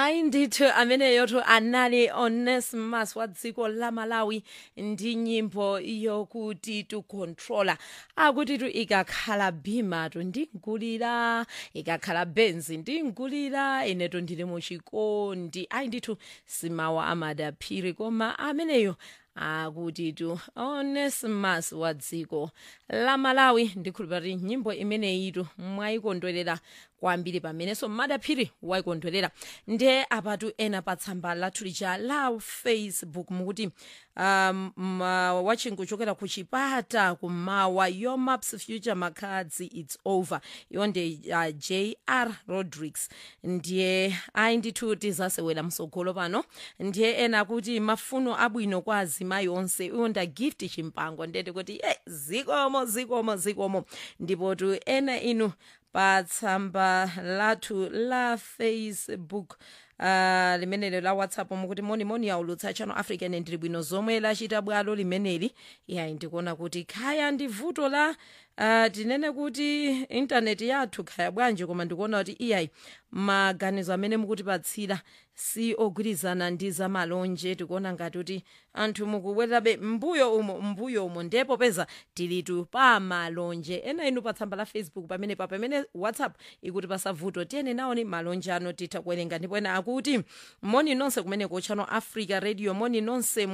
hayi ndithu ameneyotu anali onesimus wa dziko la malawi ndi nyimbo yokuti tukontrola akuti tu ikakhala bhimatu ndingulira ikakhala benzi ndingulira inetu ndili muchikondi ayi ndithu simawa amadaphiri koma ameneyo akuti tu onesimus wa dziko la malawi ndikhulupira kuti nyimbo imeneyitu mwayikondwerera kwambiri pamenenso madaphiri wayikondwerera ndiye apatu ena pa tsamba lathu lija la facebook mukuti um, ma- watching kuchokera ku chipata kumawa your maps future makadzi its over iwo ndi uh, jr rodrigues ndiye ayi ndithu tizasewera msogolo pano ndiye ena kuti mafuno abwino kwa azimayi onse iwo nda gift chimpango ndiyeti kuti ye zikomo zikomo zikomo ndipo tu ena inu pa tsamba lathu la facebook uh, limeneli la whatsapp mukuti monimoni yaulutsa channel african ndili bwino zomwe lachita bwalo limeneli yayi ndikuona kuti khaya ndi vuto la uh, tinene kuti intaneti yathu khaya bwanji koma ndikuona kuti iyayi maganizo amene mukutipatsira si ogwirizana ndi zamalonje tikuona ngati kuti anthu mukubwererabe mbuyo umo mbuyo umo ndipo peza tilitu pa malonje ena inu pa tsamba la facebook pamene pa pamene whatsapp ikuti pasavuto tiyeni nawoni malonje ano titha kuwerenga ndipo ena akuti moni nonse kumene ku channel africa radio moni nonse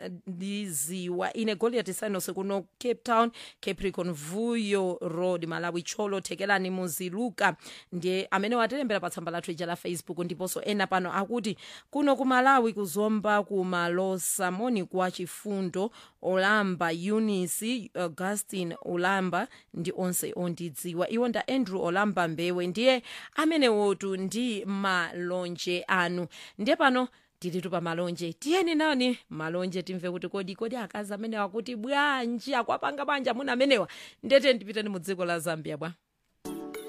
mwadiziwa ine goliat sinos kuno cape town capricorn vuyo road malawi cholo thekelani muziluka ndiye amene watilembera pa tsamba lathu ija la facebook ndiponso ena pano akuti kuno ku malawi kuzomba kumalosa moni kwa chifundo olamba eunice augustin olamba ndi onse ondidziwa iwo nda andrew olamba mbewe ndiye amenewotu ndi malonje anu ndiye pano tilitu pa malonje tiyeni nawoni malonje timve kuti kodi kodi akazi amenewa kuti bwanji akwapanga banja muna amenewa ndete ndipiteni mu dziko la zambia bwa